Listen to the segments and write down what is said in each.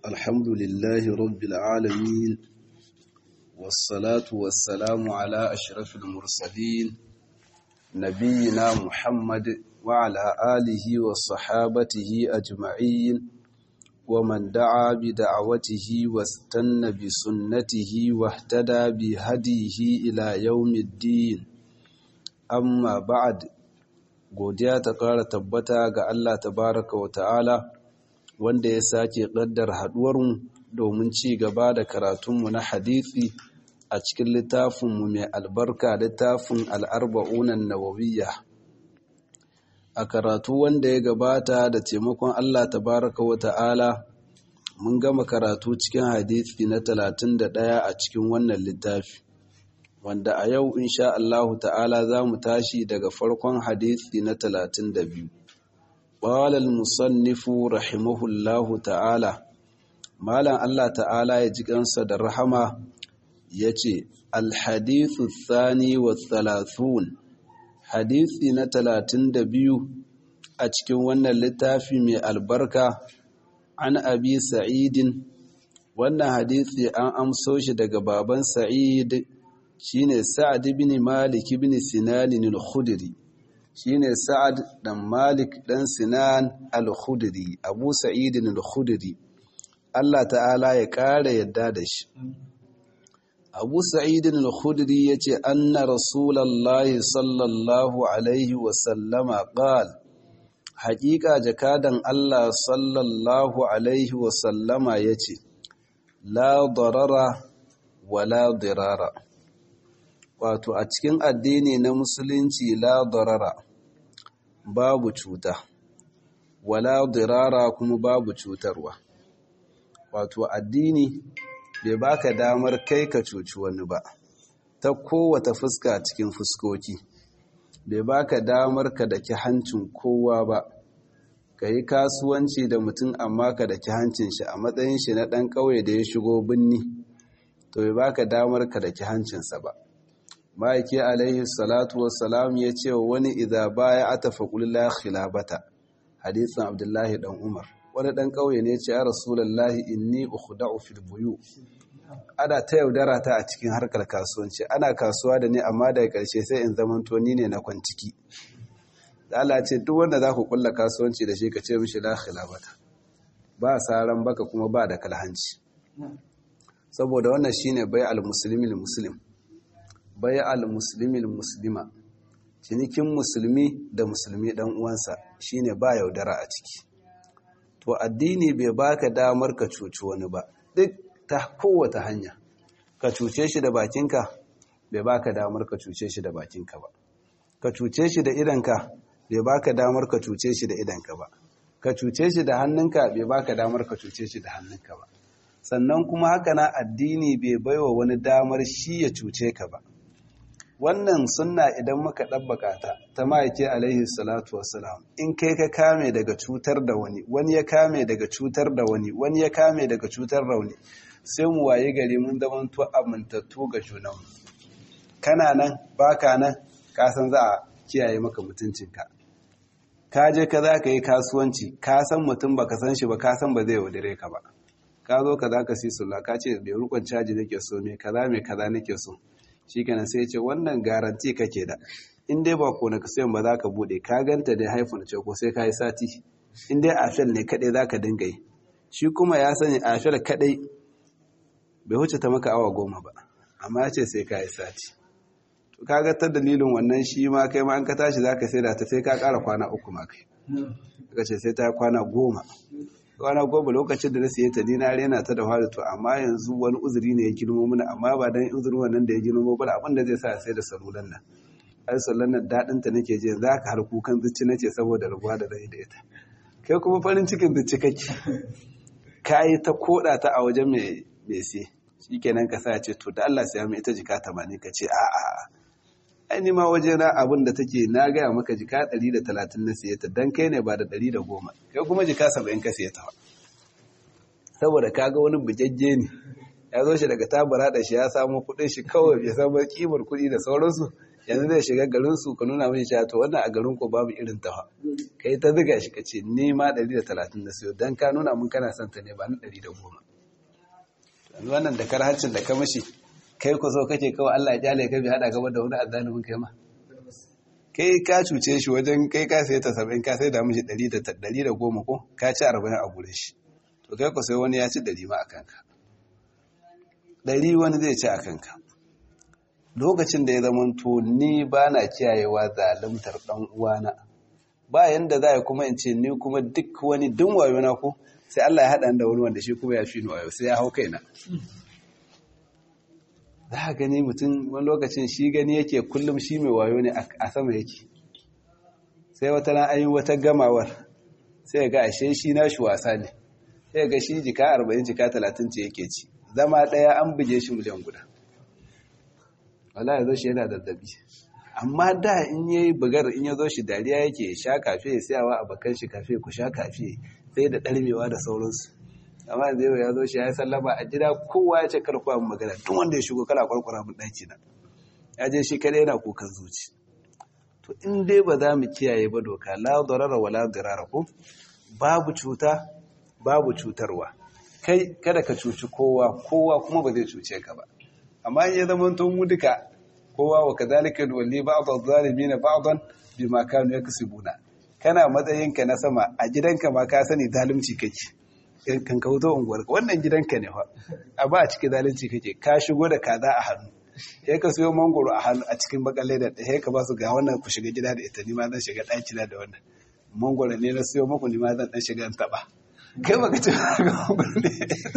الحمد لله رب العالمين والصلاة والسلام على أشرف المرسلين نبينا محمد وعلى آله وصحابته أجمعين ومن دعا بدعوته واستنى بسنته واهتدى بهديه إلى يوم الدين amma ba'ad godiya ta ƙara tabbata ga Allah tabaraka wa ta'ala wanda ya sake ƙaddar haɗuwarmu domin ci gaba da karatunmu na hadithi a cikin littafinmu mai albarka littafin al'arba'unan nawawiyya a karatu wanda ya gabata da taimakon Allah tabaraka wa ta'ala mun gama karatu cikin hadithi na 31 a cikin wannan littafi wanda a yau insha Allahu ta'ala za mu tashi daga farkon hadisi na talatin da biyu. Ƙwalal musannifu rahimahullahu ta'ala, Malam Allah ta'ala ya ji kansa da rahama ya ce, Alhadithu Sani wa Thalathun, hadisi na talatin da biyu a cikin wannan littafi mai albarka an abi sa'idin, wannan hadisi an amso shi daga baban sa'id shine Sa'ad ibn Malik ibn Sinan al-Khudri shine Sa'ad dan Malik dan Sinan al-Khudri Abu Sa'id al-Khudri Allah ta'ala ya kare yadda da shi Abu Sa'id al-Khudri yace anna Rasulullahi sallallahu alaihi wa sallama qala haƙiƙa jakadan Allah sallallahu alaihi wa sallama yace la darara wala dirara wato a cikin addini na musulunci la darara babu cuta wala dirara kuma babu cutarwa wato addini bai baka damar kai ka cuci wani ba ta kowata fuska cikin fuskoki bai baka damar ka daki hancin kowa ba ka yi kasuwanci da mutum amma ka daki hancin shi a matsayin shi na ɗan ƙauye da ya shigo binni to bai baka damar ka daki hancinsa ba ma'aiki alaihi salatu wassalam ya ce wa wani idha baya ata faƙul la khilabata hadisin abdullahi dan umar wani dan ƙauye ne ce ya rasulullahi inni ukhda'u fil buyu ana ta yaudara ta a cikin harkar kasuwanci ana kasuwa da ni amma daga ƙarshe sai in zamanto ni ne na kwanciki da Allah ce duk wanda za ku kulla kasuwanci da shi ka ce mishi la khilabata ba saran baka kuma ba da kalhanci saboda wannan shine bai al-muslimin muslim bai al-muslimin muslima cinikin musulmi da musulmi dan uwansa shine ba yaudara a ciki to addini bai baka damar ka cuci wani ba duk ta kowace hanya ka cuce shi da bakinka bai baka damar ka cuce shi da bakinka ba ka cuce shi da idanka bai baka damar ka cuce shi da idanka ba ka cuce shi da hannunka bai baka damar ka cuce shi da hannunka ba sannan kuma haka na addini bai baiwa wani damar shi ya cuce ka ba wannan sunna idan muka ɗabbaka ta ta ma'aike alaihi salatu wassalam in kai ka kame daga cutar da wani wani ya kame daga cutar da wani wani ya kame daga cutar da wani sai mu waye gari mun zamanto amintattu ga junanmu kana nan baka nan ka san za a kiyaye maka mutuncinka ka je ka za ka yi kasuwanci ka san mutum ba ka san shi ba ka san ba zai yaudare ka ba ka zo ka za ka si sulla ka ce bai rukun caji nake so me kaza me kaza nake so shi kenan sai ce wannan garanti kake da in dai ba kone ka sayan ba za ka bude ka ganta da haifun ce ko sai ka yi sati in dai afel ne kadai za ka dinga yi shi kuma ya sani afel kadai bai wuce ta maka awa goma ba amma ya ce sai ka yi sati to ka ga ta dalilin wannan shi ma kai ma an ka tashi za ka sai da ta sai ka kara kwana uku ma kai ka ce sai ta kwana goma kwana goma lokacin da na siye ta dina rena ta da fara to amma yanzu wani uzuri ne ya girmo mana amma ba dan uzurin wannan da ya girmo ba abin da zai sa sai da salulan nan ai sallan nan dadin ta nake je za ka har kukan zuci nace saboda rabuwa da rai da ita kai kuma farin cikin zuci kake kai ta koda ta a wajen mai mai sai shikenan ka sa ce to da Allah sai mai ita jika 80 ka ce a a ai ni ma waje na abin da take na gaya maka jika 130 na siye ta dan kai ne ba da 110 kai kuma jika 70 ka siye ta saboda kaga wani bujajje ne ya zo shi daga tabara da shi ya samu kudin shi kawai bai san kimar kudi da sauransu yanzu zai shiga garin su ka nuna mai cewa to wannan a garin ko babu irin ta kai ta ziga shi ka ce ni ma 130 na siyo dan ka nuna mun kana son ta ne ba ni 110 yanzu wannan da karhancin da ka mashi kai ku so kake kawai Allah ya kyale ka bi hada gaba da wani azzalimin kai ma kai ka cuce shi wajen kai ka sai ta 70 ka sai da mishi 100 da 110 ko ka ci 40 a gure shi to kai ku sai wani ya ci 100 ma akan ka 100 wani zai ci akan ka lokacin da ya zamanto ni ba na kiyayewa zalimtar ɗan uwana ba yanda za a kuma in ce ni kuma duk wani dun wayo na ko sai Allah ya haɗa da wani wanda shi kuma ya fi ni wayo sai ya hau kaina za a gani mutum wani lokacin shi gani yake kullum shi mai wayo ne a sama yake sai wata na ayi wata gamawar sai ga ashe shi na shi wasa ne sai ga shi jika 40 jika 30 ce yake ci zama ɗaya an buge shi miliyan guda wala ya zo shi yana zazzabi amma da in ya yi bugar in ya zo shi dariya yake sha kafe ya siyawa a bakan shi kafe ku sha kafe sai da ɗarmewa da sauransu amma yanzu yau ya zo shi ya yi sallama a gida kowa ya ce karkuwa mu magana tun wanda ya shigo kala kwarkwara mun ɗaki na ya je shi kadai yana kukan zuci to in dai ba za mu kiyaye ba doka la darara wala dirara ko babu cuta babu cutarwa kai kada ka cuci kowa kowa kuma ba zai cuce ka ba amma ya zama tun mu duka kowa wa kazalika walli ba'd adh-dhalimin ba'dan bima kanu yaksubuna kana matsayinka na sama a gidanka ma ka sani zalunci kake kan ka wuto unguwar wannan gidanka ne fa a ba a cikin zalunci kake ka shigo da kaza a hannu sai ka siyo mangoro a hannu a cikin bakalle da sai ka ba su ga wannan ku shiga gida da ita ni ma zan shiga ɗaki na da wannan mangoro ne na siyo muku ni ma zan dan shiga in taba kai baka ce mangoro ne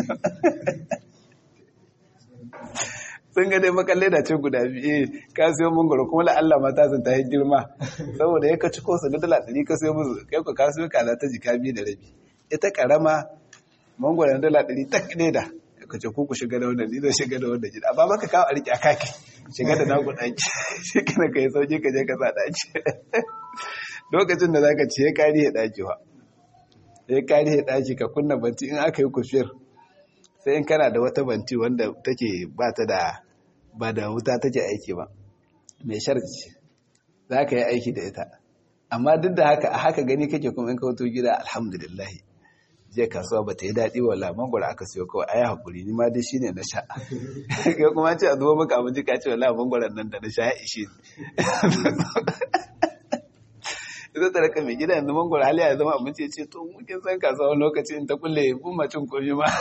sun ga dai makalle da ce guda biyu ka siyo mangoro kuma la Allah mata sun ta yi girma saboda ya ka ci ko su ga dala ɗari ka siyo musu kai ko ka siyo kaza ta jika biyu da rabi ita karama mangoro na dala ɗari tak ne da ka ce ku ku shiga da wannan ni zan shiga da wannan gida amma baka kawo a riƙe a kaki shiga da naku ɗaki shi kana ka yi sauki ka je ka sa ɗaki lokacin da zaka ce ya kari ya ɗaki wa ya kari ya ɗaki ka kunna banti in aka yi kufiyar sai in kana da wata banti wanda take ba ta da ba da wuta take aiki ba mai sharci za ka yi aiki da ita amma duk da haka a haka gani kake kuma in ka wato gida alhamdulillah je kasuwa ba ta yi daɗi wala mangwara aka siyo kawai ayi haƙuri ni ma dai shi ne na sha ya kuma ce a zuwa maka abinci ka ce wala mangwaran nan da na sha ya ishe ita ta raka mai gida yanzu mangwara hali ya zama abinci ya ce to mukin san kasuwa wani lokaci in ta kulle kun macin komi ma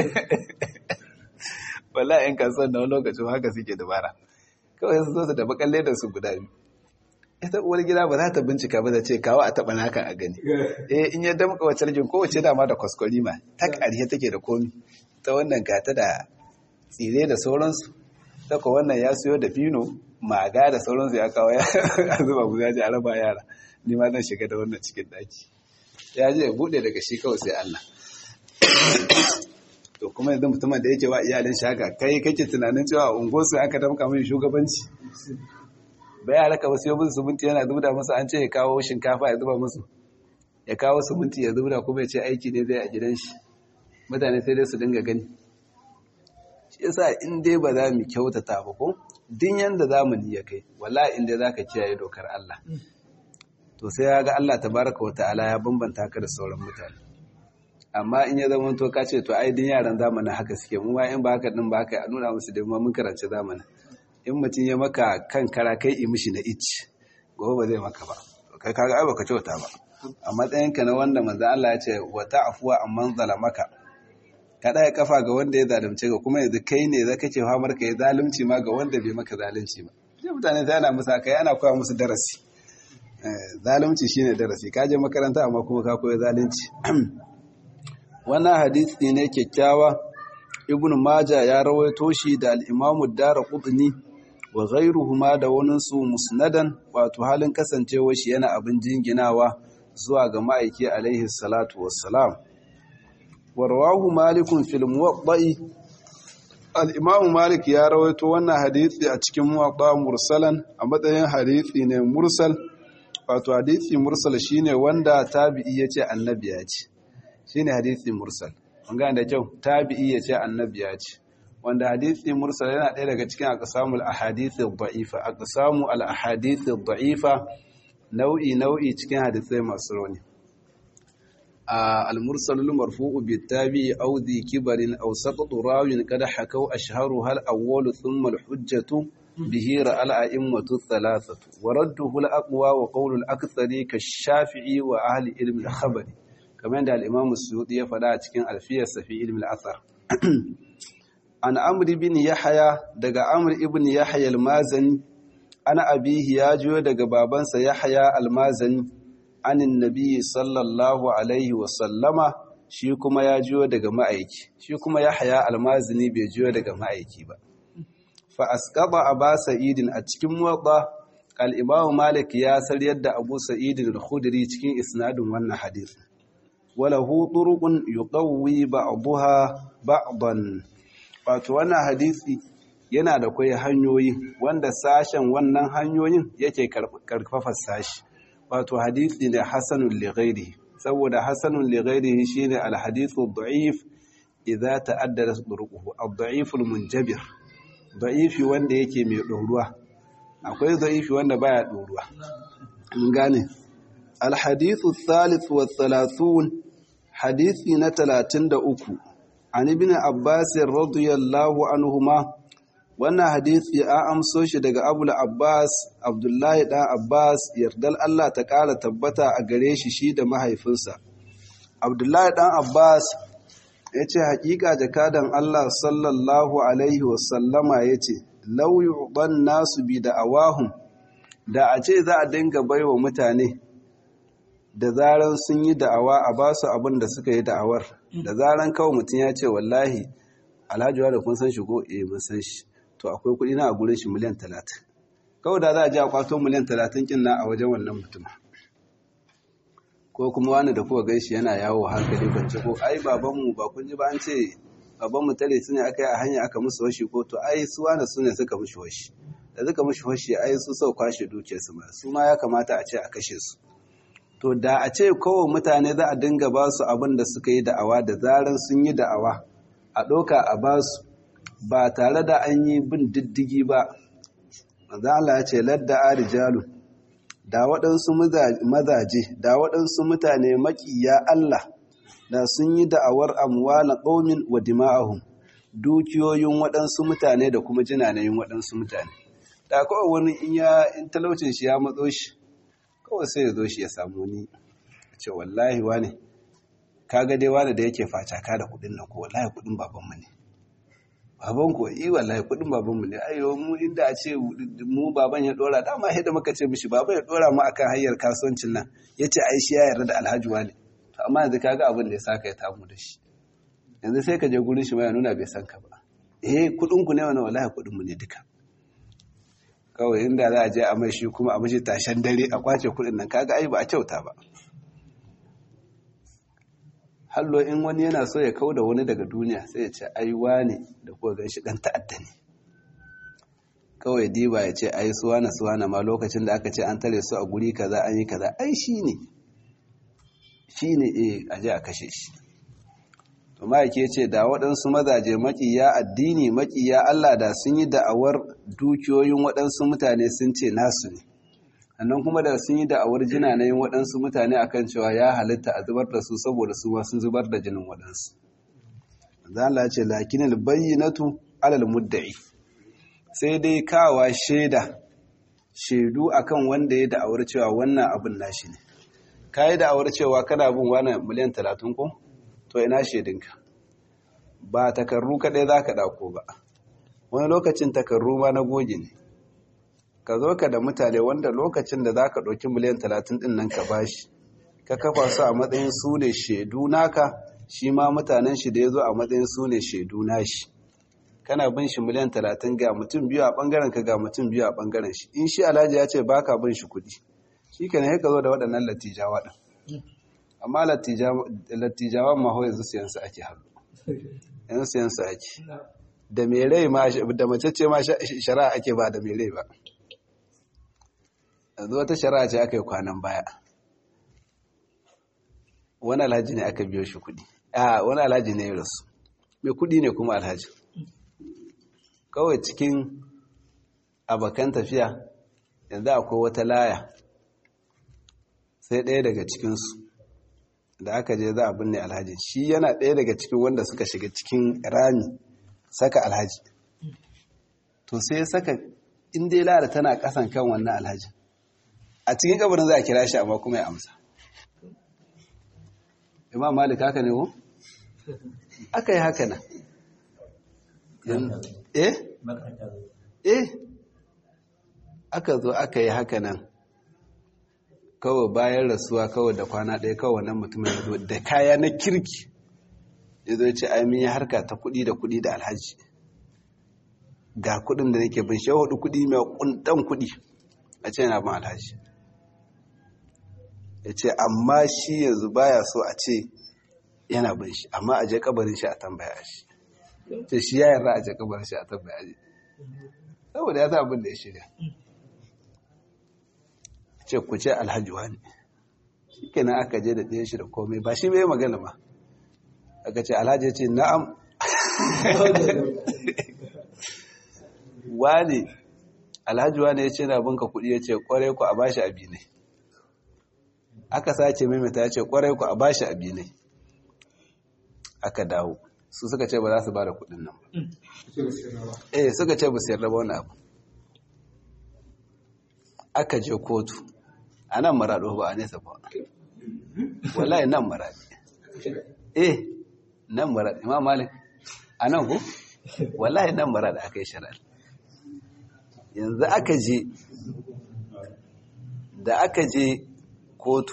wala yan kasuwan da wani lokacin haka suke dabara kawai su zo su da bakalle da su guda biyu ita uwar gida ba za ta bincika ba da ce kawo a taɓa nakan a gani eh in ya damka wacce rajin kowace dama da kwaskwari ma ta ƙarshe take da komi ta wannan gata da tsire da sauransu ta ko wannan ya siyo da fino maga da sauransu ya kawo ya zuba guda ya ji a raba yara ni ma zan shiga da wannan cikin daki ya je ya buɗe daga shi kawai sai Allah to kuma yanzu mutumin da yake wa iyalin shaka kai kake tunanin cewa ungosu aka damka mai shugabanci bai ya raka wasu yobin suminti yana zubda musu an ce ya kawo shinkafa ya zuba musu ya kawo suminti ya zubda kuma ya ce aiki ne zai a gidan shi mutane sai dai su dinga gani shi yasa in dai ba za mu kyautata ba ko din yanda zamani ya kai wala in dai zaka kiyaye dokar Allah to sai ya ga Allah tabaraka wa ta'ala ya bambanta ka da sauran mutane amma in ya zama to ka ce to ai din yaran zamanin haka suke mu ma in ba haka din ba haka a nuna musu da mun karanci zamanin in mutum ya maka kan kara kai yi mishi na ich gobe ba zai maka ba kai kaga ai baka kyauta ba a matsayinka na wanda manzo Allah ya ce wa ta'fuwa amman zalamaka ka daya kafa ga wanda ya zalunce ka kuma yanzu kai ne zaka ce famar ka ya zalunci ma ga wanda bai maka zalunci ba sai mutane sai ana musa kai ana koya musu darasi zalunci shine darasi ka je makaranta amma kuma ka koyi zalunci wannan hadisi ne kyakkyawa ibnu maja ya rawaito shi da al-imamu daraqutni wa ghayruhuma da waninsu musnadan wato halin kasancewa shi yana abin jinginawa zuwa ga ma'aiki alaihi salatu wassalam warwahu malikun fil muwatta'i al-imamu malik ya rawaito wannan hadisi a cikin muwatta mursalan a matsayin hadisi ne mursal wato hadisi mursal shine wanda tabi'i yace annabi ya ce shine hadisi mursal an gane da kyau tabi'i yace annabi ya ce wanda hadisi mursal yana ɗaya daga cikin aqsamul ahadith ad-da'ifa aqsamu al-ahadith ad-da'ifa nau'i nau'i cikin hadisai masu rauni المرسل المرفوع بالتابع أو ذي كبر أو سقط راو قد حكوا أشهرها الأول ثم الحجة به رأى الأئمة الثلاثة ورده الأقوى وقول الأكثر كالشافعي وأهل علم الخبر كما عند الإمام السيوطي فلا تكن ألفية في علم الأثر عن عمرو بن يحيى دقى عمرو بن يحيى المازني أنا أبيه ياجو دقى بابنس يحيى المازني anin nabi sallallahu alaihi wasallama shi kuma ya jiyo daga ma'aiki shi kuma ya haya almazini bai jiyo daga ma'aiki ba fa asqaba aba sa'idin a cikin muwatta al-imam malik ya sar yadda abu sa'idin al-khudri cikin isnadin wannan hadith wala hu turuqun yuqawwi ba'daha ba'dan wato wannan hadisi yana da kai hanyoyi wanda sashen wannan hanyoyin yake karfafa sashi wato hadisi ne hasanun lighairi saboda hasanun lighairi shine alhadithu da'if idza ta'addada turuquhu ad-da'if al-munjabir da'ifi wanda yake mai doruwa akwai da'ifi wanda baya doruwa mun gane alhadithu thalith wa thalathun hadisi na 33 an ibn abbas radiyallahu anhuma wannan hadisi a amso shi daga abul abbas abdullahi ɗan abbas yardal allah ta ƙara tabbata a gare shi shi da mahaifinsa abdullahi ɗan abbas ya ce haƙiƙa jakadan allah sallallahu alaihi wasallama ya ce lauyi ban nasu bi da awahun da a ce za a dinga baiwa mutane da zaran sun yi da'awa a ba su abin da suka yi da'awar da zaran kawai mutum ya ce wallahi alhaji da kun san shi ko eh mun san shi to akwai kuɗi na a gurin shi miliyan talatin kawai da za a ji a kwato miliyan talatin kin na a wajen wannan mutum ko kuma wani da kuka gaishe yana yawo hankali kwance ko ai babanmu ba kun ji ba an ce babanmu tare su ne aka yi a hanya aka musu washi ko to ai su wani su ne suka mushi washi da suka mushi washi ai su sau kwashe dukiyar su ma su ma ya kamata a ce a kashe su to da a ce kawai mutane za a dinga ba su abin da suka yi da'awa da zaran sun yi da'awa a ɗauka a ba su ba tare da an yi bin diddigi ba maza Allah ya ce ladda arijalu da waɗansu mazaje da waɗansu mutane makiya Allah da sun yi da'awar amwala qaumin wa dima'ahum dukiyoyin waɗansu mutane da kuma jinanayin waɗansu mutane da kawai wani in ya in talaucin shi ya matso shi kawai sai ya zo shi ya samu ni ce wallahi wane kaga dai wane da yake facaka da kuɗin nan ko wallahi kuɗin babanmu ne baban ko yi wallahi kudin baban mu ne ayo mu inda a ce mu baban ya dora dama sai da muka ce mishi baban ya dora mu akan hanyar kasuwancin nan yace ai shi ya yarda da Alhaji wani to amma yanzu kaga abin da ya saka ya tamu da shi yanzu sai ka je gurin shi ma ya nuna bai san ka ba eh kudin ku ne wannan wallahi kudin mu ne duka kawai inda za a je a mai shi kuma a mishi tashan dare a kwace kudin nan kaga ai ba a kyauta ba hallo in wani yana so ya kau da wani daga duniya sai ya ce ai wane da kuwa gan shi dan ta'adda ne kawai diba ya ce ai suwana suwana ma lokacin da aka ce an tare su a guri kaza an yi kaza ai shi ne shi ne eh a je a kashe shi to ma yake ce da waɗansu mazaje maƙiya addini maƙiya Allah da sun yi da'awar dukiyoyin waɗansu mutane sun ce nasu ne sannan kuma da sun yi da'awar jina na yin waɗansu mutane akan cewa ya halitta a zubar da su saboda su ma sun zubar da jinin waɗansu. Zala ce lakinil bayyinatu alal mudda'i sai dai kawa shaida shaidu akan wanda ya da'awar cewa wannan abin nashi ne. Ka yi da'awar cewa kana bin wani miliyan talatin ko? To ina shaidinka. Ba takarru kaɗai za ka ɗauko ba. Wani lokacin takarru ma na goge ne. ka zo ka da mutane wanda lokacin da za ka ɗauki miliyan talatin ɗin nan ka bashi ka kafa su a matsayin su ne shaidu naka shi ma mutanen shi da ya zo a matsayin su ne shaidu nashi kana bin shi miliyan talatin ga mutum biyu a ɓangaren ka ga mutum biyu a ɓangaren shi in shi alhaji ya ce baka bin shi kuɗi shi ka ne ka zo da waɗannan lattijawa ɗin amma lattijawan ma hau yanzu siyan su ake haɗu yanzu siyan su ake da mai rai ma da mace ce ma shari'a ake ba da mai rai ba yanzu wata shari'a ce aka yi kwanan baya wani alhaji ne aka biyo shi kudi a wani alhaji ne ya rasu mai kudi ne kuma alhaji kawai cikin abokan tafiya yanzu akwai wata laya sai ɗaya daga cikinsu da aka je za a binne alhaji shi yana ɗaya daga cikin wanda suka shiga cikin rami saka alhaji to sai saka inda ya lara tana ƙasan kan wannan alhaji a cikin kabarin za a kira shi amma kuma ya amsa imam malik haka ne ko aka yi haka nan eh eh aka zo aka yi haka nan kawai bayan rasuwa kawai da kwana ɗaya kawai wannan mutumin ya zo da kaya na kirki ya zo ce ai mun yi harka ta kuɗi da kuɗi da alhaji ga kuɗin da nake bin shi hudu kuɗi mai kuntan kuɗi a ce yana bin alhaji ya ce amma shi yanzu baya so a ce yana bin shi amma a je kabarin shi a tambaya shi ce shi ya yarda a je kabarin shi a tambaya shi saboda ya sa abin da ya shirya ce ku ce alhaji wani shi kenan aka je da ɗaya shi da komai ba shi bai magana ba aka ce alhaji ya ce na'am wani alhaji wani ya ce na binka kuɗi ya ce ƙwarai ku a bashi abi ne aka sace maimaita ya ce ƙwarai ku a bashi abi ne aka dawo su suka ce ba za su ba da kuɗin nan ba eh suka ce ba su yarda ba wani abu aka je kotu a nan maraɗo ba a nesa ba wallahi nan maraɗi eh nan maraɗi imam malik a nan ku wallahi nan maraɗi aka yi shari'a yanzu aka je da aka je kotu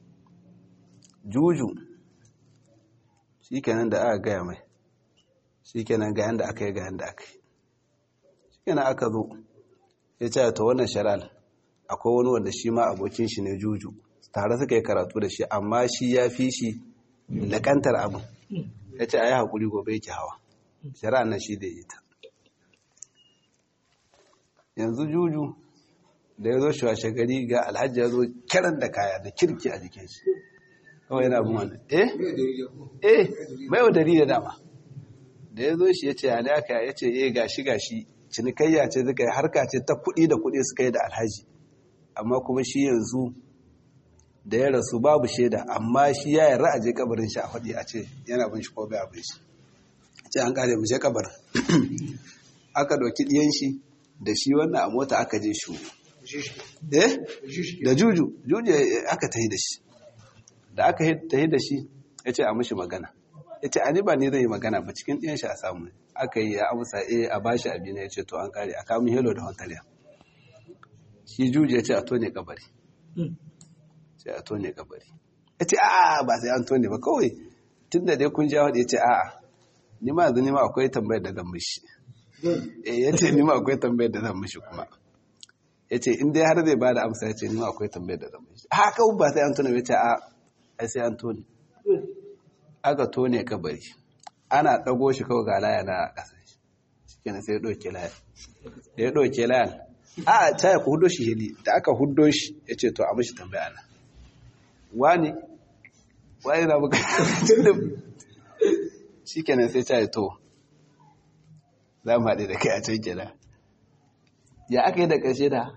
juju shi kenan da aka gaya mai shi kenan ga yanda aka yi ga yanda aka yi shi kenan aka zo ya ce ta wannan shari'a akwai wani wanda shi ma abokin shi ne juju tare suka yi karatu da shi amma shi ya fi shi lakantar abin ya ce a yi haƙuri gobe yake hawa shari'a nan shi da ita yanzu juju da ya zo shi washe gari ga alhaji ya zo kiran da kaya da kirki a jikin shi kawai yana bin wannan eh eh mai wadari da dama da ya zo shi ya ce ya ne aka ya ce eh gashi gashi cinikayya ce suka yi harka ce ta kuɗi da kuɗi suka yi da alhaji amma kuma shi yanzu da ya rasu babu shaida amma shi ya yarda a je kabarin shi a faɗi a ce yana bin shi ko bai abin shi ce an kare mu je kabarin aka ɗauki ɗiyan shi da shi wannan a mota aka je shi eh da juju juju aka tahi da shi da aka tahi da shi ya ce a mashi magana ya ce ani ba ni zai yi magana ba cikin ɗiyan shi a samu aka yi ya amsa eh a bashi abin ya ce to an kare a kamun helo da hoteliya shi juji ya ce a tone kabari sai a tone kabari ya ce a'a ba sai an tone ba kawai tun da dai kun jawo ya ce a'a ni ma yanzu ni ma akwai tambayar da zan mishi eh ya ce ni ma akwai tambayar da zan mishi kuma ya ce in dai har zai ba da amsa ya ce ni ma akwai tambayar da zan mishi a kawai ba sai an tone ba ya ce a ai sai an tone aka tone kabari ana ɗago shi kawai ga laya na ƙasa shi kenan sai ya ɗauke laya da ya ɗauke layan a ta ya ku hudo shi hili da aka hudo shi ya ce to a mashi tambaya na wani wani na buka shi kenan sai ta yi to za mu haɗe da kai a can kenan ya aka yi da ƙarshe da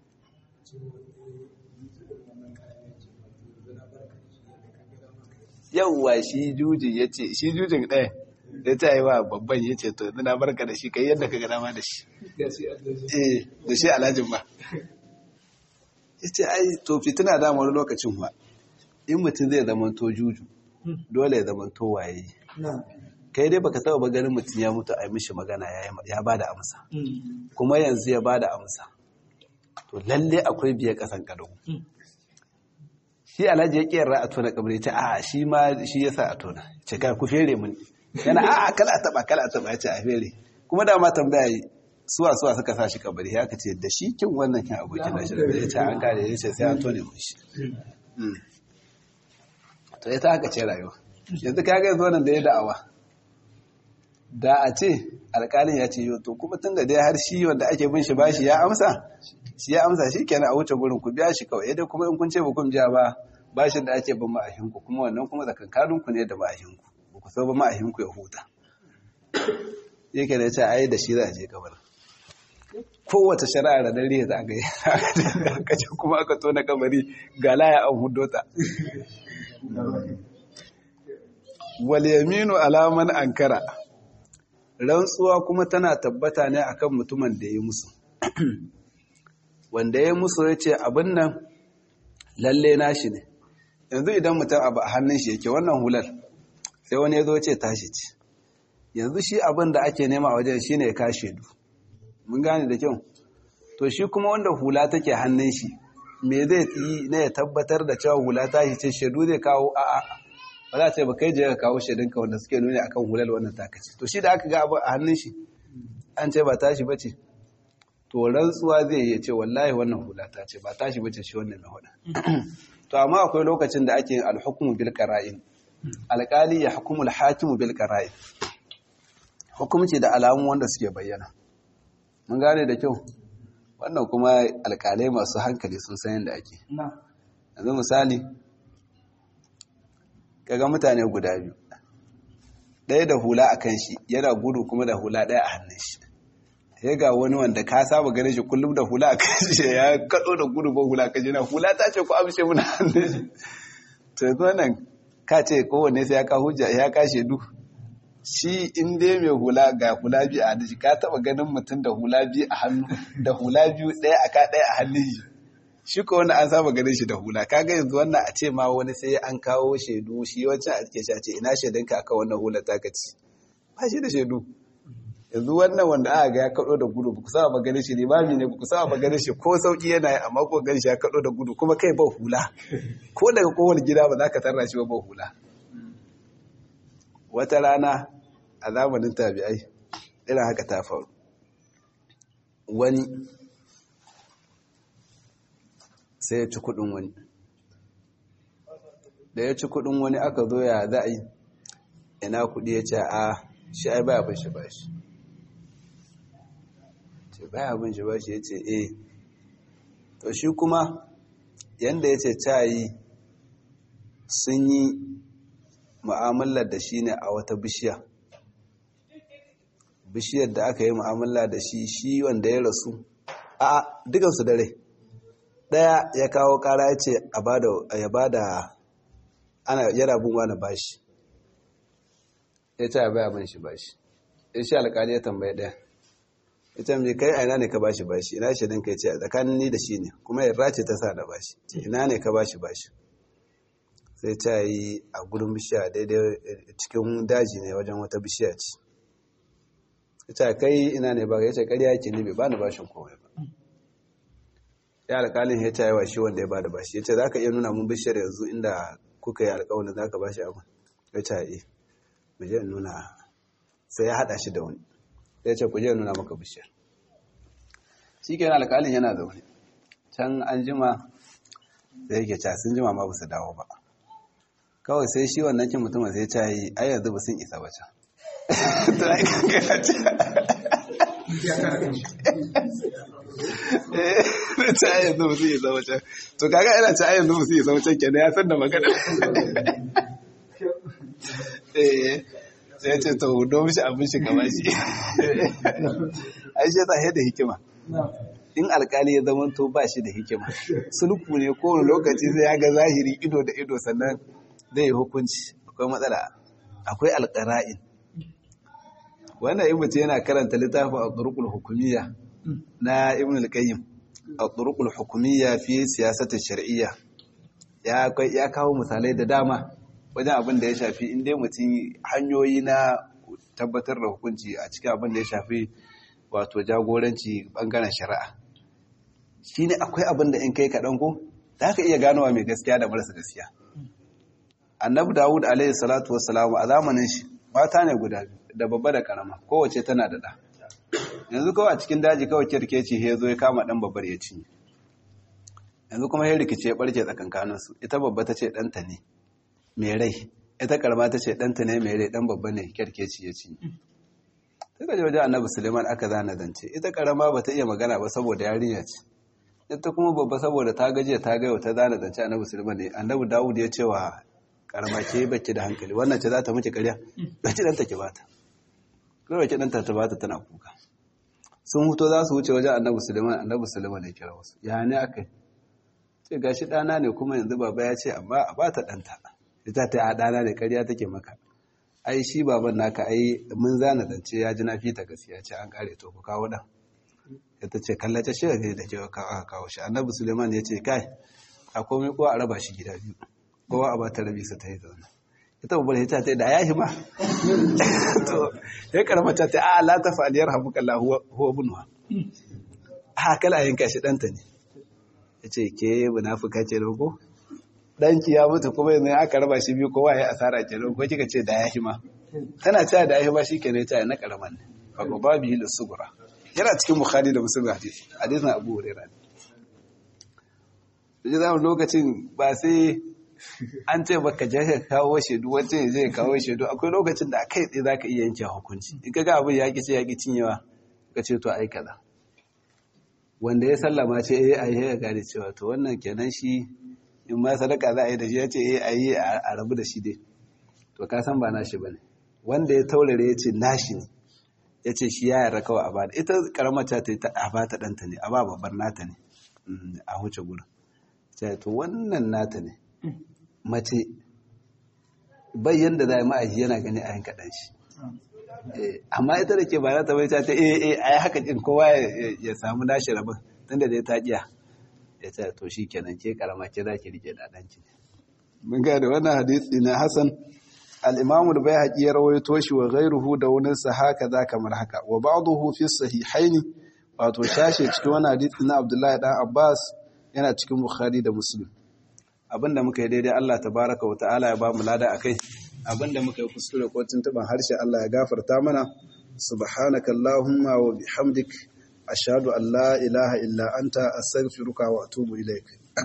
yauwa shi jujin ya ce shi jujin ɗaya ya ta yi wa babban ya ce to na barka da shi kai yadda ka gana ma da shi eh da shi alhajin ba ya ce ai to fitina da wani lokacin ba in mutum zai zama to juju dole ya zama to waye kai dai baka taba ganin mutum ya mutu a yi mishi magana ya ba da amsa kuma yanzu ya ba da amsa to lalle akwai biya kasan kado shi alhaji ya kiyar a tona kabari ta a shi ma shi yasa a tona ce kai ku fere mun yana a kala a taba kala a taba ya ce a fere kuma da ma tambaya yi suwa suwa suka sa shi kabari ya ka ce da shi kin wannan kin abokin da shi ya ce an kare ya ce sai an tone mun shi to ita haka ce rayuwa yanzu ka ga yanzu nan da ya da'awa da a ce alƙalin ya ce yau to kuma tun da dai har shi wanda ake bin shi bashi ya amsa shi ya amsa shi kenan a wuce gurin ku biya shi kawai dai kuma in kun ce ba kun biya ba bashin da ake bin ma'ahinku kuma wannan kuma tsakankanin ku ne da ma'ahinku ba ku so ba ma'ahinku ya huta yake da ce ai da shi za a je kabarin kowace shari'a da dare za ga aka ce kuma aka tona kabari ga laya an hudo ta wal yaminu alaman ankara rantsuwa kuma tana tabbata ne akan mutumin da ya musu wanda ya musu ya ce abin nan lalle nashi ne yanzu idan mutum abu a hannun shi yake wannan hular sai wani ya zo ce tashi ce yanzu shi abin da ake nema a wajen shi ne ya kashe du mun gane da kyau to shi kuma wanda hula take hannun shi me zai yi na ya tabbatar da cewa hula ta shi ce shaidu zai kawo a'a ba za a ce ba kai je ka kawo shaidunka wanda suke nuni akan hular wannan takaci to shi da aka ga abu a hannun shi an ce ba tashi bace to rantsuwa zai yi ce wallahi wannan hula ta ce ba tashi bace shi wannan na huda to amma akwai lokacin da ake yin alhukumu bil qara'in alqali ya hukumu alhakimu bil qara'in hukumci da alamun wanda suke bayyana mun gane da kyau wannan kuma alkalai masu hankali sun san yadda ake yanzu misali kaga mutane guda biyu ɗaya da hula a kan shi yana gudu kuma da hula ɗaya a hannun shi sai ga wani wanda ka saba ganin shi kullum da hula a kan shi ya kaɗo da gudu ba hula kan shi na hula ta ce ku amshe muna hannun shi to yanzu wannan ka ce kowanne sai ya ka hujja ya ka shaidu shi in dai mai hula ga hula biyu a hannun shi ka taɓa ganin mutum da hula biyu a hannu da hula biyu ɗaya a ka ɗaya a hannun shi shi ko wanda an saba ganin shi da hula kaga yanzu wannan a ce ma wani sai an kawo shaidu shi wancan a ce ce ina shaidanka aka wannan hula ta kaci ba shi da shaidu yanzu wannan wanda aka ga ya kaɗo da gudu ku saba ganin shi limami ne ku saba ganin shi ko sauki yana yi amma ko ganin shi ya kaɗo da gudu kuma kai ba hula ko daga kowane gida ba za ka tarra shi ba ba hula wata rana a zamanin tabi'ai irin haka ta faru wani sai ya ci kudin wani da ya ci kudin wani aka zo ya za a yi ina kudi ya ce a shi ai baya bin shi ba shi ce baya bin shi ba shi ya ce eh to shi kuma yanda ya ce cayi sun yi mu'amalar da shi ne a wata bishiya bishiyar da aka yi mu'amala da shi shi wanda ya rasu a dukansu dare daya ya kawo kara ya ce ya ba da ana yana bin wani bashi ya ce ya baya bin shi bashi ya shi alkali ya tambaye daya ya ce mai kai aina ne ka bashi bashi ina shi dinka ya ce tsakanin ni da shi ne kuma yarda ce ta sa da bashi ina ne ka bashi bashi sai ta yi a gudun bishiya daidai cikin daji ne wajen wata bishiya ce ita kai ina ne ba ya ce ƙarya yake ne bai ba ni bashin komai ba ya alƙalin ya ce wa shi wanda ya ba da bashi ya ce za ka iya nuna mun bishiyar yanzu inda kuka yi alƙawarin za ka bashi abu ya ce eh mu je nuna sai ya haɗa shi da wani ya ce ku je nuna maka bishiyar shi ke alƙalin yana zaune can an jima da yake ca sun jima ma ba su dawo ba kawai sai shi wannan kin mutumin sai ya yi ai yanzu ba sun isa ba can to ai kankana ce ta yanzu ba su yi zama can to kaga ina ta yanzu ba su yi zama can kenan ya san da magana sai ya ce to hudo mishi abin shi kama shi ai shi ta da hikima in alkali ya zama to ba shi da hikima sulku ne kowane lokaci sai ya ga zahiri ido da ido sannan zai yi hukunci akwai matsala akwai alƙara'in wannan ibn yana karanta littafin al-turuqul hukumiyya na ibn al-qayyim al-turuqul hukumiyya fi siyasati shar'iyya ya ya kawo misalai da dama wajen abin da ya shafi inda mutum hanyoyi na tabbatar da hukunci a cikin abin da ya shafi wato jagoranci bangaren shari'a shine akwai abin da in kai kaɗan ko za ka iya ganowa mai gaskiya da marasa gaskiya annabi dawud alaihi salatu wassalam a zamanin shi mata ne guda biyu da babba da karama kowace tana da ɗa yanzu kawai a cikin daji kawai kirkeci ya zo ya kama ɗan babbar ya cinye yanzu kuma ya rikice ya ɓarke tsakankaninsu ita babba ta ce ɗanta ne mai rai ita karama ta ce ɗanta ne mai rai ɗan babba ne kirkeci ya cinye sai ka ji wajen annabi suleiman aka zana zance ita karama ba ta iya magana ba saboda yarinya ce ita kuma babba saboda ta gajiya ta gayo ta zana zance annabi suleiman ne annabi dawud ya ce wa karama ke baki da hankali wannan ce za ta miki karya baki ɗanta ki bata kawai ki ɗanta ta bata tana kuka sun huto za su wuce wajen annabi suleiman annabi suleiman ya kira wasu ya ne aka yi ce gashi ɗana ne kuma yanzu baba ya ce amma a bata ɗanta ita ta yi a ɗana ne ƙarya take maka ai shi baban naka ai mun zana zance ya ji na fita gaskiya ce an kare to ku kawo ɗan ita ce kallace shi da da ke aka kawo shi annabi suleiman ya ce kai a komai kowa a raba shi gida biyu kowa a bata rabi su ta yi zaune ita babbar ita ta da yahi ma to ya karama ta ta a la ta fa'aliyar hamuka Allah huwa bunwa a kala yanka shi danta ne ya ce ke munafuka ce da ko danki ya mutu kuma yanzu aka raba shi biyu kowa ya asara ke da ko kika ce da yahi ma tana cewa da yahi ma shi ke ne ta na karaman ne fa ko babu yi da sugura yana cikin bukhari da muslim hadisi hadisin abu hurairah ne da lokacin ba sai an ce baka je ka kawo shaidu wacce zai kawo shaidu akwai lokacin da kai tsaye zaka iya yanke hukunci in kaga abin ya ce ya ki cinyewa ka ce to ai kaza wanda ya sallama ce eh ai ya gane cewa to wannan kenan shi in ma sadaka za a yi da shi ya ce eh ai a rabu da shi dai to ka san ba nashi bane wanda ya taurare ya ce nashi ne ya ce shi ya yarda kawai a bada ita karamar ta ta a bata ɗanta ne a ba babbar nata ne a huce gurin to wannan nata ne mace bayyan da za a yi ma'aji yana gani a yanka ɗan shi amma ita da ke ba za ta bai ta ta eh eh a yi haka ɗin kowa ya samu nashi rabin tun da dai ta ƙiya ya ce to shi kenan ke karama ke za ki rike da ɗanki mun ga da wannan hadisi na hasan al-imamu da bai haƙi ya rawaito shi wa ghairuhu da wani sa haka za kamar haka wa ba'dahu fi sahihaini wato shashe cikin wani hadisi na Abdullahi dan Abbas yana cikin Bukhari da Muslim abinda muka yi daidai Allah tabaraka wa ta'ala ya ba mu lada akai abinda muka yi kuskure ko tuntuban harshe Allah ya gafarta mana subhanaka allahumma wa bihamdik ashhadu an la ilaha illa anta astaghfiruka wa atubu ilaik